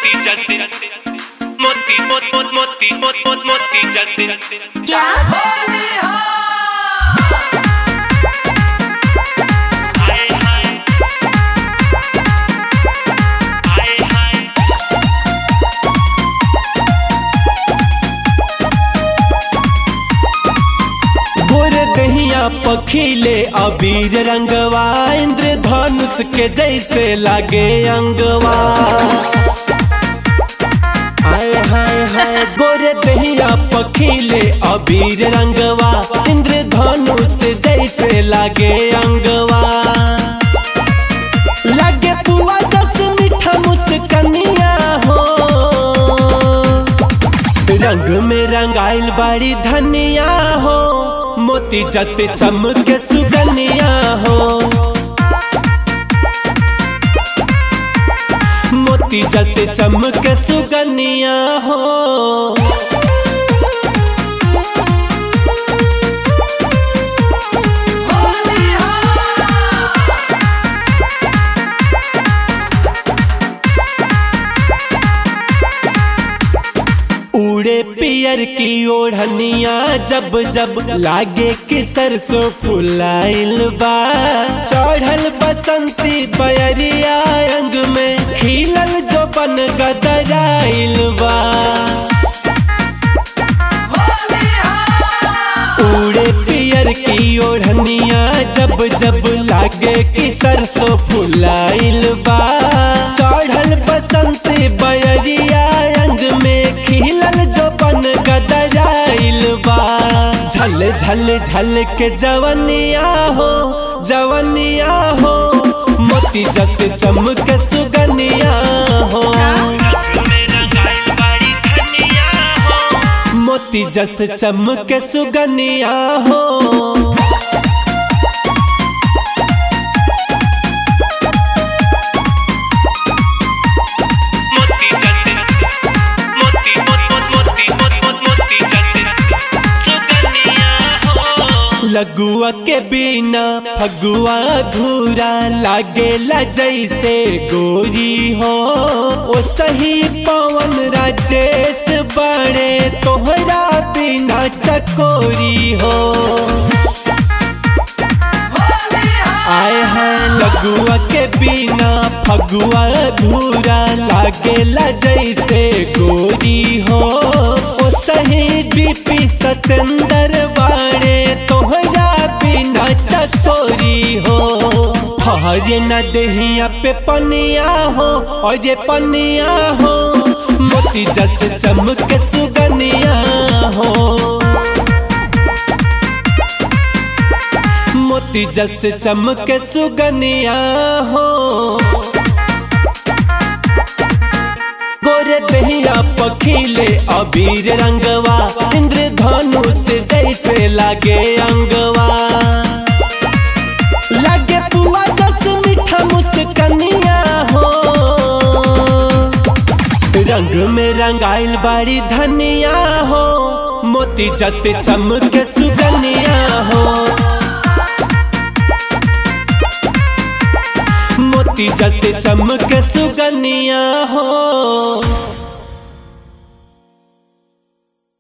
मोती जैसे मोती मोत मोत मोती मोत मोत मोती जैसे क्या हाय हाय हाय हाय गोर दहिया पखीले अबीर रंगवा इंद्र धनुष के जैसे लागे अंगवा हाय हाय हाय गोर दहिया पखीले अबीर रंगवा इंद्र धनुष जैसे लागे अंगवा लागे पुआ दस मीठा मुस्कनिया हो रंग में रंगाइल बाड़ी धनिया हो मोती जैसे चमके सुगनिया हो मोती जैसे चमके सुगनिया हो उड़े पियर की ओढ़निया जब जब लागे कि सरसों फुलाइल बा चढ़ल बसंती बयरिया अंग में खिलल जो बन गदराइल बा उड़े पियर की ओढ़निया जब जब लागे कि सरसों फुलाइल बा चढ़ल बसंती बयरिया अंग में खिलल जो बन गदराइल बा झल झल झल के जवनिया हो जवनिया हो मोती जस चमक सुगनिया हो रंग में रंगाइल बाड़ी धनिया हो मोती जस चमक सुगनिया हो मोती जैसे मोती मोत मोत मोती मोत मोत मोती जैसे सुगनिया हो लगुआ के बिना फगुआ धूरा लागेला जैसे गोरी हो ओ सही पवन राजेश बड़े तोहरा बिना चकोरी हो आए हैं लगुआ के बिना फगुआ धूरा लागेला जैसे गोरी हो ओ सही बीपी सतेंद्र बाड़े तोहरा बिना चकोरी हो हरे न दहिया पे पनिया हो और ये पनिया हो मोती जस चमक सुगनिया हो मोती जस चमक सुगनिया हो गोरे दहिया पखीले अबीर रंगवा इंद्र धनुष जैसे लागे अंगवा लागे पुआ दस मीठा मुस्कनिया हो रंग में रंगाइल बाड़ी धनिया हो मोती जैसे चमके सुगनिया हो मोती जैसे चमके सुगनिया हो